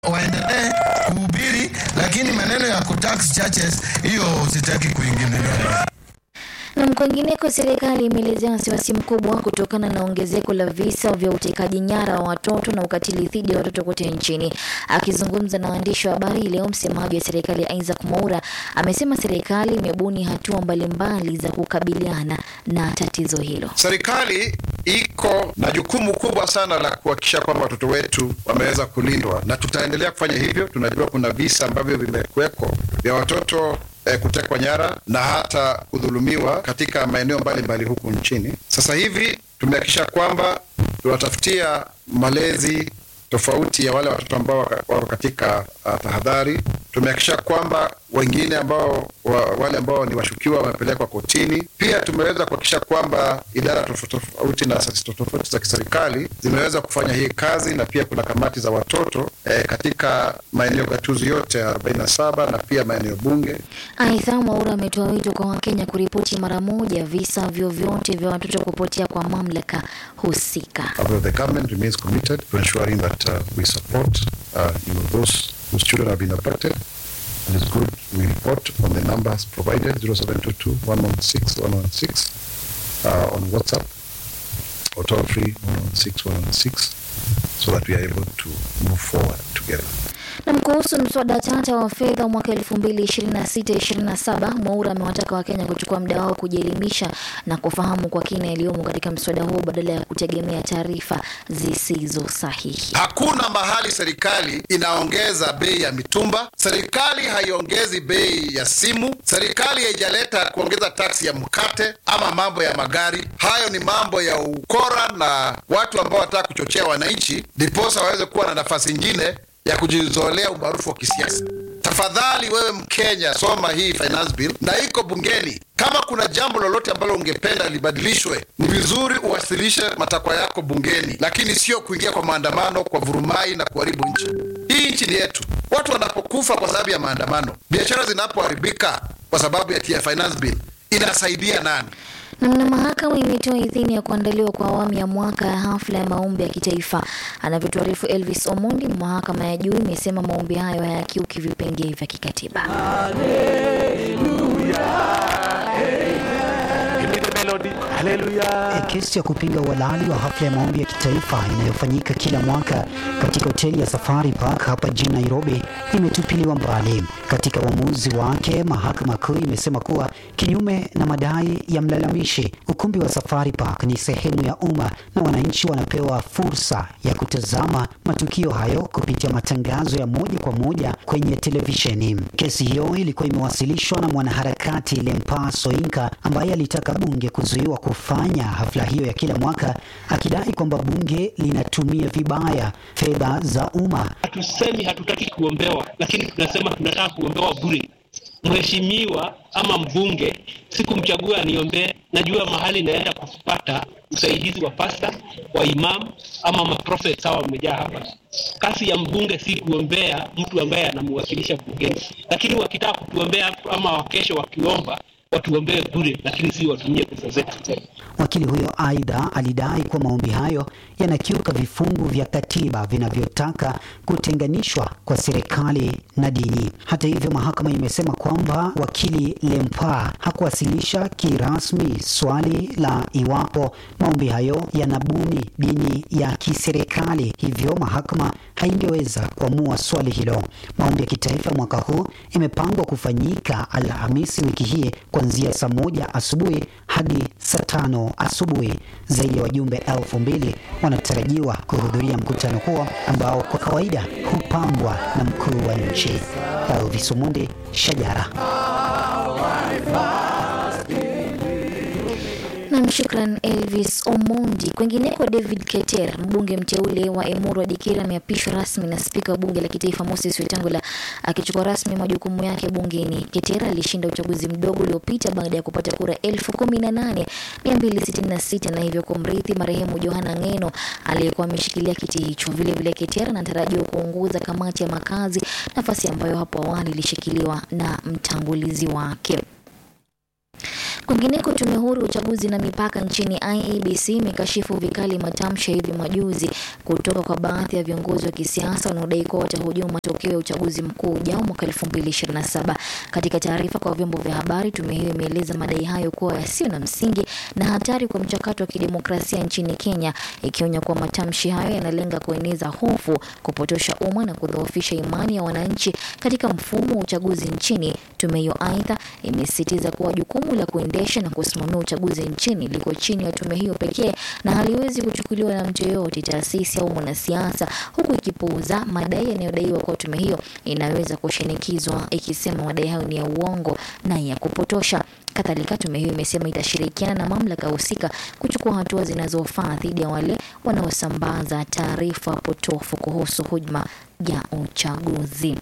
waendelee kuhubiri, lakini maneno ya kutax churches hiyo sitaki kuingilia. Na kwingineko, serikali imeelezea wasiwasi mkubwa kutokana na ongezeko la visa vya utekaji nyara wa watoto na ukatili dhidi ya watoto kote nchini. Akizungumza na waandishi wa habari leo, msemaji wa serikali Isaac Mwaura amesema serikali imebuni hatua mbalimbali za kukabiliana na tatizo hilo. Serikali iko na jukumu kubwa sana la kuhakikisha kwamba watoto wetu wameweza kulindwa, na tutaendelea kufanya hivyo. Tunajua kuna visa ambavyo vimekuweko vya watoto eh, kutekwa nyara na hata kudhulumiwa katika maeneo mbalimbali huku nchini. Sasa hivi tumehakikisha kwamba tunatafutia malezi tofauti ya wale watoto ambao wako katika uh, tahadhari. Tumehakikisha kwamba wengine ambao wa, wale ambao ni washukiwa wamepelekwa kotini. Pia tumeweza kuhakikisha kwamba idara tofauti tofauti na asasi tofauti za kiserikali zimeweza kufanya hii kazi, na pia kuna kamati za watoto eh, katika maeneo gatuzi yote 47 na pia maeneo bunge. Aidha, Mwaura ametoa wito kwa Wakenya kuripoti mara moja visa vyovyote vya watoto kupotea kwa mamlaka husika. Although the government remains committed to ensuring that uh, we support uh, you know, those whose children have been abducted. And it's good we report on the numbers provided 0722 116 116 uh, on WhatsApp or toll free 116 116 so that we are able to move forward together. Na kuhusu mswada tata wa fedha mwaka 2026-2027, Mwaura amewataka Wakenya kuchukua muda wao kujielimisha na kufahamu kwa kina yaliyomo katika mswada huo badala ya kutegemea taarifa zisizo sahihi. Hakuna mahali serikali inaongeza bei ya mitumba, serikali haiongezi bei ya simu, serikali haijaleta kuongeza taksi ya mkate ama mambo ya magari. Hayo ni mambo ya ukora na watu ambao wanataka kuchochea wananchi ndiposa waweze kuwa na nafasi nyingine ya kujizolea umaarufu wa kisiasa. Tafadhali wewe Mkenya, soma hii finance bill na iko bungeni. Kama kuna jambo lolote ambalo ungependa libadilishwe, ni vizuri uwasilishe matakwa yako bungeni, lakini sio kuingia kwa maandamano, kwa vurumai na kuharibu nchi. Hii nchi ni yetu. Watu wanapokufa kwa sababu ya maandamano, biashara zinapoharibika kwa sababu ya finance bill, inasaidia nani? Namna mahakama imetoa idhini ya kuandaliwa kwa awamu ya mwaka ya hafla ya maombi ya kitaifa. Anavyotuarifu Elvis Omondi, mahakama ya juu imesema maombi hayo hayakiuki vipengee vya kikatiba. E, kesi ya kupinga uhalali wa hafla ya maombi ya kitaifa inayofanyika kila mwaka katika hoteli ya Safari Park hapa jijini Nairobi imetupiliwa mbali. Katika uamuzi wake, mahakama kuu imesema kuwa kinyume na madai ya mlalamishi, ukumbi wa Safari Park ni sehemu ya umma na wananchi wanapewa fursa ya kutazama matukio hayo kupitia matangazo ya moja kwa moja kwenye televisheni. Kesi hiyo ilikuwa imewasilishwa na mwanaharakati Lempa Soinka ambaye alitaka bunge kuzuiwa kufanya hafla hiyo ya kila mwaka, akidai kwamba bunge linatumia vibaya fedha za umma. Hatusemi hatutaki kuombewa, lakini tunasema tunataka kuombewa bure. Mheshimiwa ama mbunge sikumchagua aniombee, najua mahali naenda kupata usaidizi wa pasta wa imam ama maprofet sawa, wamejaa hapa. Kazi ya mbunge si kuombea mtu ambaye anamwakilisha bungeni, lakini wakitaka kutuombea ama wakesho wakiomba watuombee bure, lakini si watumie pesa zetu. Wakili huyo aidha alidai kuwa maombi hayo yanakiuka vifungu vya katiba vinavyotaka kutenganishwa kwa serikali na dini. Hata hivyo, mahakama imesema kwamba wakili Lempa hakuwasilisha kirasmi swali la iwapo maombi hayo yanabuni dini ya kiserikali, hivyo mahakama haingeweza kuamua swali hilo. Maombi ya kitaifa mwaka huu imepangwa kufanyika Alhamisi wiki hii kuanzia saa moja asubuhi hadi saa tano asubuhi. Zaidi ya wajumbe elfu mbili wanatarajiwa kuhudhuria mkutano huo ambao kwa kawaida hupambwa na mkuu wa nchi. Elvis Omondi, Shajara. Nam, shukran Elvis Omondi. Kwengineko, David Keter, mbunge mteule wa Emuru wa Dikira, ameapishwa rasmi na spika wa bunge la kitaifa Moses Wetangula akichukua rasmi majukumu yake bungeni. Keter alishinda uchaguzi mdogo uliopita baada ya kupata kura elfu kumi na nane mia mbili sitini na sita na hivyo kumrithi marehemu Johana Ng'eno aliyekuwa ameshikilia kiti hicho. Vilevile, Keter anatarajiwa kuongoza kamati ya makazi, nafasi ambayo hapo awali ilishikiliwa na mtangulizi wake. Kwingineko, tume huru ya uchaguzi na mipaka nchini IEBC imekashifu vikali matamshi ya hivi majuzi kutoka kwa baadhi ya viongozi wa kisiasa wanaodai kuwa watahujumu matokeo ya uchaguzi mkuu ujao mwaka 2027. Katika taarifa kwa vyombo vya habari, tume hiyo imeeleza madai hayo kuwa yasiyo na msingi na hatari kwa mchakato wa kidemokrasia nchini Kenya, ikionya kuwa matamshi hayo yanalenga kueneza hofu, kupotosha umma na kudhoofisha imani ya wananchi katika mfumo wa uchaguzi nchini. Tume hiyo aidha imesisitiza kuwa jukumu la kuendesha na kusimamia uchaguzi nchini liko chini ya tume hiyo pekee na haliwezi kuchukuliwa na mtu yeyote, taasisi au mwanasiasa, huku ikipuuza madai yanayodaiwa kuwa tume hiyo inaweza kushinikizwa, ikisema madai hayo ni ya uongo na ya kupotosha. Kadhalika, tume hiyo imesema itashirikiana na mamlaka husika kuchukua hatua zinazofaa dhidi ya wale wanaosambaza taarifa potofu kuhusu hujuma ya uchaguzi.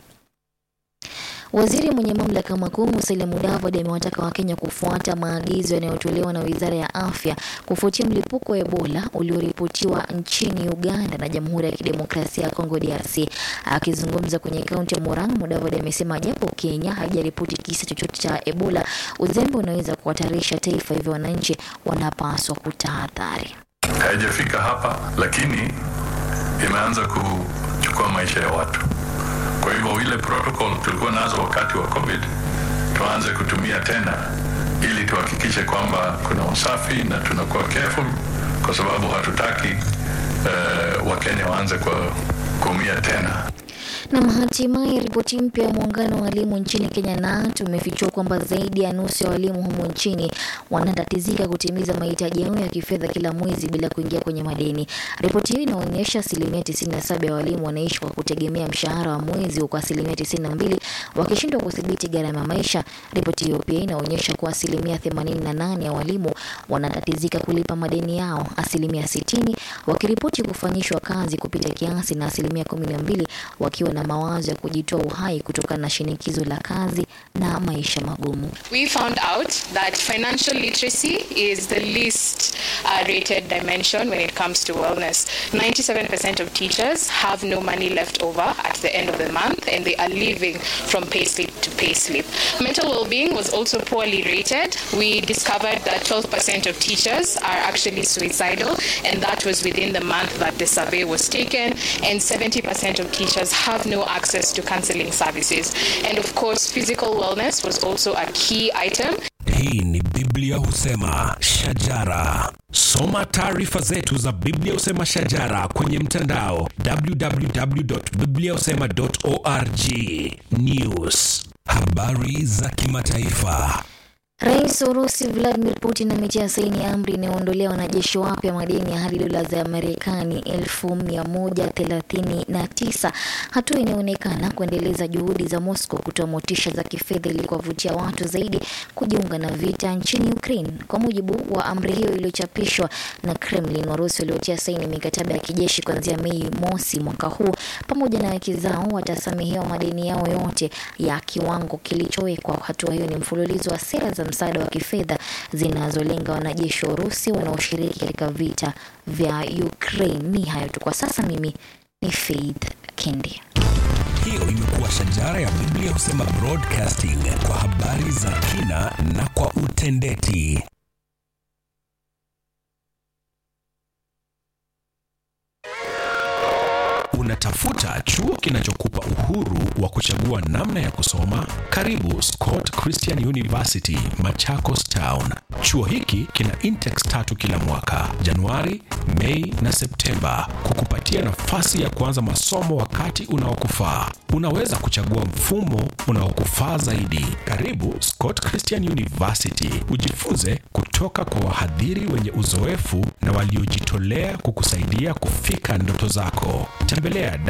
Waziri mwenye mamlaka makuu Musalia Mudavadi amewataka Wakenya kufuata maagizo yanayotolewa na Wizara ya Afya kufuatia mlipuko wa Ebola ulioripotiwa nchini Uganda na Jamhuri ya Kidemokrasia ya Kongo DRC. Akizungumza kwenye kaunti ya Murang'a, Mudavadi amesema japo Kenya haijaripoti kisa chochote cha Ebola, uzembe unaweza kuhatarisha taifa, hivyo wananchi wanapaswa kutahadhari. haijafika hapa, lakini imeanza kuchukua maisha ya watu. Kwa hivyo ile protocol tulikuwa nazo wakati wa COVID tuanze kutumia tena, ili tuhakikishe kwamba kuna usafi na tunakuwa careful, kwa sababu hatutaki uh, Wakenya waanze kwa kuumia tena. Na hatimaye ripoti mpya ya muungano wa walimu nchini Kenya KNUT umefichua kwamba zaidi ya nusu ya walimu humo nchini wanatatizika kutimiza mahitaji yao ya kifedha kila mwezi bila kuingia kwenye madeni. Ripoti hiyo inaonyesha asilimia 97 ya walimu wanaishi kwa kutegemea mshahara wa mwezi, huku asilimia 92 wakishindwa kudhibiti gharama ya maisha. Ripoti hiyo pia inaonyesha kuwa asilimia 88 ya walimu wanatatizika kulipa madeni yao, asilimia 60 wakiripoti kufanyishwa kazi kupita kiasi na asilimia 12 wakiwa na mawazo ya kujitoa uhai kutokana na shinikizo la kazi na maisha magumu. We found out that financial literacy is the least uh, rated dimension when it comes to wellness. 97% of teachers have no money left over at the end of the month and they are living from payslip to payslip. Mental well-being was also poorly rated. We discovered that 12% of teachers are actually suicidal and that was within the month that the survey was taken and 70% of teachers have no access to counseling services. And of course, physical wellness was also a key item. Hii ni Biblia husema shajara. Soma taarifa zetu za Biblia husema shajara kwenye mtandao www.bibliahusema.org. News, habari za kimataifa. Rais wa Urusi Vladimir Putin ametia saini amri inayoondolea wanajeshi wapya madeni ya hadi dola za Marekani elfu mia moja thelathini na tisa, hatua inayoonekana kuendeleza juhudi za Moscow kutoa motisha za kifedha ili kuwavutia watu zaidi kujiunga na vita nchini Ukraine. Kwa mujibu wa amri hiyo iliyochapishwa na Kremlin, Warusi waliotia saini mikataba ya kijeshi kuanzia Mei mosi mwaka huu pamoja na wake zao watasamehewa madeni yao yote ya kiwango kilichowekwa. Hatua hiyo ni mfululizo wa sera za msaada wa kifedha zinazolenga wanajeshi wa Urusi wanaoshiriki katika vita vya Ukraine. Ni hayo tu kwa sasa. Mimi ni Faith Kendi. Hiyo imekuwa shajara ya Biblia husema broadcasting kwa habari za kina na kwa utendeti. Unatafuta chuo kinachokupa uhuru wa kuchagua namna ya kusoma? Karibu Scott Christian University, Machakos Town. Chuo hiki kina intex tatu kila mwaka, Januari, Mei na Septemba, kukupatia nafasi ya kuanza masomo wakati unaokufaa. Unaweza kuchagua mfumo unaokufaa zaidi. Karibu Scott Christian University, ujifunze kutoka kwa wahadhiri wenye uzoefu na waliojitolea kukusaidia kufika ndoto zako. Tembelea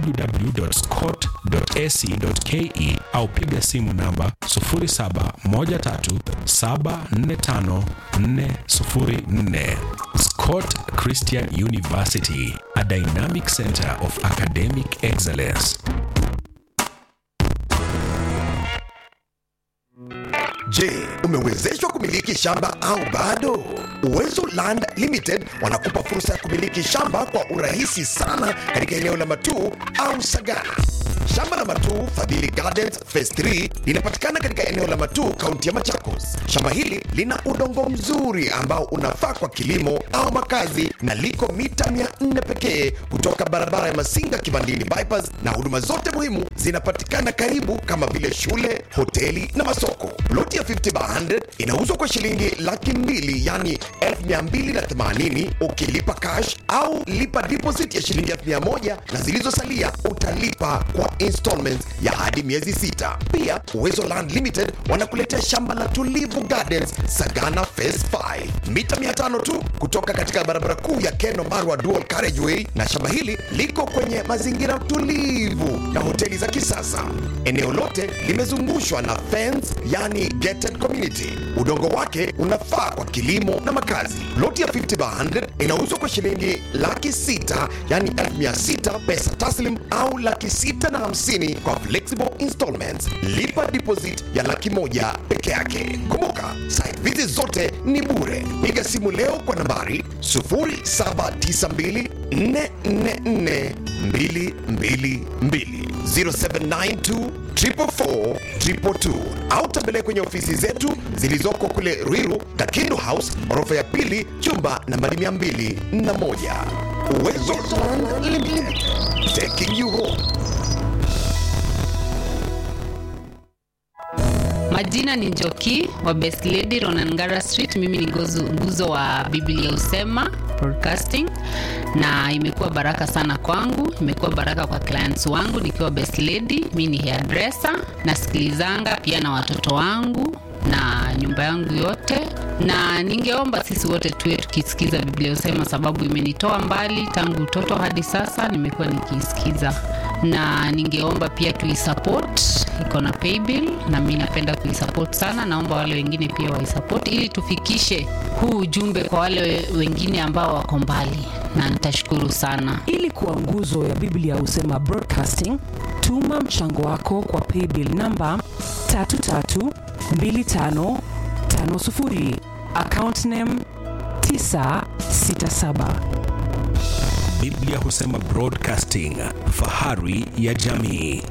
www.scott.ac.ke au piga simu namba 0713745404. Scott Christian University, a dynamic center of academic excellence. Je, umewezeshwa kumiliki shamba au bado? Uwezo Land Limited wanakupa fursa ya kumiliki shamba kwa urahisi sana katika eneo la Matuu au Sagana. Shamba la Matuu Matu Fadhili Gardens Phase 3 linapatikana katika eneo la Matu, kaunti ya Machakos. Shamba hili lina udongo mzuri ambao unafaa kwa kilimo au makazi na liko mita 400 pekee kutoka barabara ya Masinga Kibandini bypass, na huduma zote muhimu zinapatikana karibu kama vile shule, hoteli na masoko. Ploti ya 50 by 100 inauzwa kwa shilingi laki mbili yani 1280 ukilipa cash au lipa deposit ya shilingi 1000 na zilizosalia utalipa kwa installments ya hadi miezi sita. Pia Uwezo Land Limited wanakuletea shamba la Tulivu Gardens Sagana Phase 5 mita 500 tu kutoka katika barabara kuu ya Keno Marwa Dual Carriageway, na shamba hili liko kwenye mazingira tulivu na hoteli za kisasa. Eneo lote limezungushwa na fence, yani gated community. Udongo wake unafaa kwa kilimo na makazi. Loti ya 50 by 100 inauzwa kwa shilingi laki sita yani 1600 pesa taslim au laki sita na hamsini kwa flexible installments. Lipa deposit ya laki moja peke yake. Kumbuka site visit zote ni bure. Piga simu leo kwa nambari 0792 444 222 0792 444 222 au tembelea kwenye ofisi zetu zilizoko kule Ruiru, Kakindu House, orofa ya pili, chumba nambari 201. Uwezo Land Limited, taking you home. Majina ni Njoki wa Best Lady Ronangara Street. Mimi ni gozu- nguzo wa Biblia Usema Broadcasting, na imekuwa baraka sana kwangu, imekuwa baraka kwa clients wangu nikiwa Best Lady. Mimi ni hairdresser, nasikilizanga pia na watoto wangu na nyumba yangu yote, na ningeomba sisi wote tuwe tukisikiza Biblia Usema, sababu imenitoa mbali tangu utoto hadi sasa, nimekuwa nikiisikiza na ningeomba pia tuisupport, iko na paybill na mi napenda kuisupport sana. Naomba wale wengine pia waisupport ili tufikishe huu ujumbe kwa wale we- wengine ambao wako mbali, na nitashukuru sana. Ili kuwa nguzo ya Biblia Husema Broadcasting, tuma mchango wako kwa paybill namba 332550 account name 967. Biblia Husema Broadcasting, fahari ya jamii.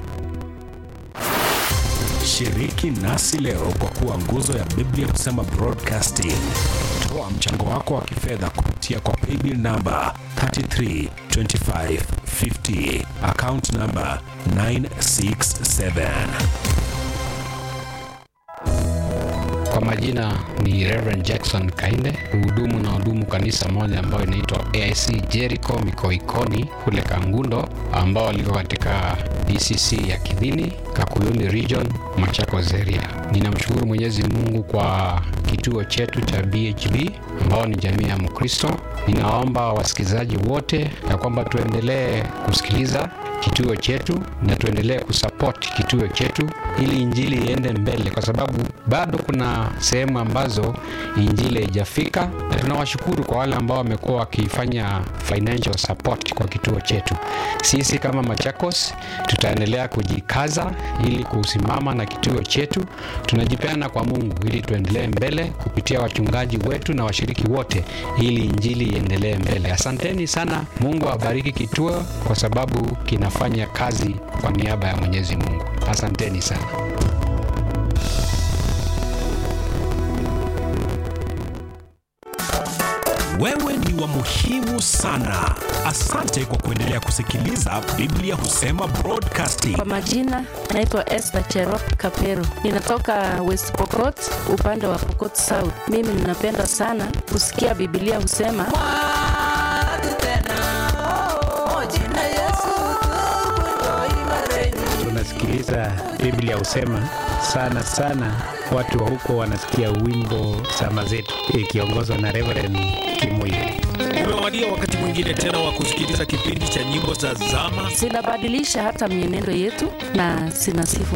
Shiriki nasi leo kwa kuwa nguzo ya Biblia Husema Broadcasting. Toa mchango wako wa kifedha kupitia kwa paybill namba 332550 account namba 967. Kwa majina ni Reverend Jackson Kainde, hudumu na hudumu kanisa moja ambayo inaitwa AIC Jericho Mikoikoni kule Kangundo, ambao liko katika DCC ya Kidhini, Kakuyuni Region, Machakos area. Ninamshukuru Mwenyezi Mungu kwa kituo chetu cha BHB ambao ni jamii ya Mkristo. Ninaomba wasikilizaji wote ya kwamba tuendelee kusikiliza kituo chetu na tuendelee kusupport kituo chetu ili injili iende mbele, kwa sababu bado kuna sehemu ambazo injili haijafika, na tunawashukuru kwa wale ambao wamekuwa wakifanya financial support kwa kituo chetu. Sisi kama Machakos tutaendelea kujikaza ili kusimama na kituo chetu. Tunajipeana kwa Mungu ili tuendelee mbele kupitia wachungaji wetu na washiriki wote, ili injili iendelee mbele. Asanteni sana. Mungu awabariki kituo kwa sababu kinafanya kazi kwa niaba ya Mwenyezi Mungu. Asanteni sana. Wewe ni wa muhimu sana. Asante kwa kuendelea kusikiliza Biblia Husema Broadcasting. Kwa majina naitwa Esther Cherop Kapero, ninatoka West Pokot, upande wa Pokot South. Mimi ninapenda sana kusikia Biblia husema tunasikiliza Biblia husema sana sana, watu wa huko wanasikia wimbo sama zetu ikiongozwa na Reverend Kimuyu. Umewadia wakati mwingine tena wa kusikiliza kipindi cha nyimbo za zama. zinabadilisha hata mienendo yetu na zinasifu